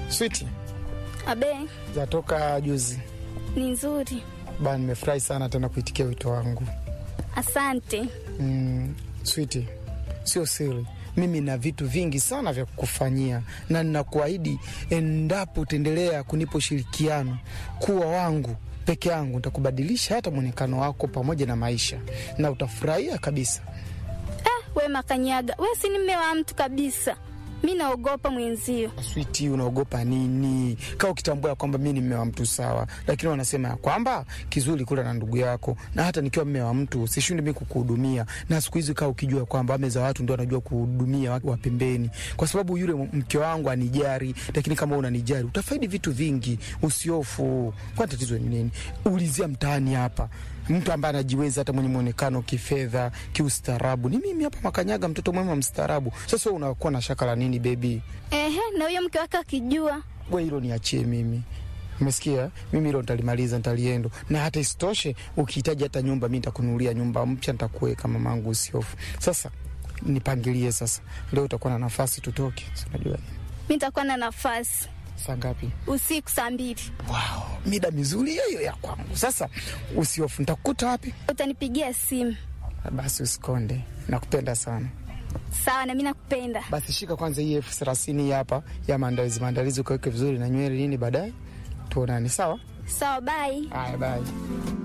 Switi Abe, zatoka juzi ni nzuri. ba, nimefurahi sana tena kuitikia wito wangu. Asante. Mm, Switi, sio siri, mimi na vitu vingi sana vya kukufanyia, na ninakuahidi endapo utaendelea kunipa ushirikiano kuwa wangu peke yangu, nitakubadilisha hata mwonekano wako pamoja na maisha, na utafurahia kabisa. Ah, we Makanyaga, we si ni mme wa mtu kabisa. Mi naogopa mwenzio. Switi, unaogopa nini? Kaa ukitambua ya kwamba mi ni mme wa mtu sawa, lakini wanasema ya kwamba kizuri kula na ndugu yako, na hata nikiwa mme wa mtu sishindi mi kukuhudumia. Na siku hizi kaa ukijua kwamba ame za watu ndio wanajua kuhudumia watu wa pembeni, kwa sababu yule mke wangu anijari, lakini kama unanijari utafaidi vitu vingi. Usiofu, kwa tatizo ni nini? Ulizia mtaani hapa mtu ambaye anajiweza hata mwenye mwonekano kifedha, kiustaarabu ni mimi hapa Makanyaga, mtoto mwema mstaarabu. Sasa unakuwa na shaka la nini bebi? Ehe, na huyo mke wake akijua? We hilo niachie mimi, umesikia? Mimi hilo nitalimaliza, nitaliendo. Na hata isitoshe, ukihitaji hata nyumba, mi nitakununulia nyumba mpya, nitakuweka mamangu, usiofu. Sasa nipangilie sasa, leo utakuwa na nafasi, tutoke. Unajua Mi nitakuwa na nafasi saa ngapi? usiku saa mbili. Wow, mida mizuri hiyo ya kwangu. Sasa usiofu, nitakukuta wapi? Utanipigia simu. Basi usikonde, nakupenda sana. Sawa, na mi nakupenda. Basi shika kwanza hii elfu thelathini hii hapa ya maandalizi, maandalizi ukaweke vizuri na nywele nini, baadaye tuonane. Sawa? Sawa, bye. Haya, bye.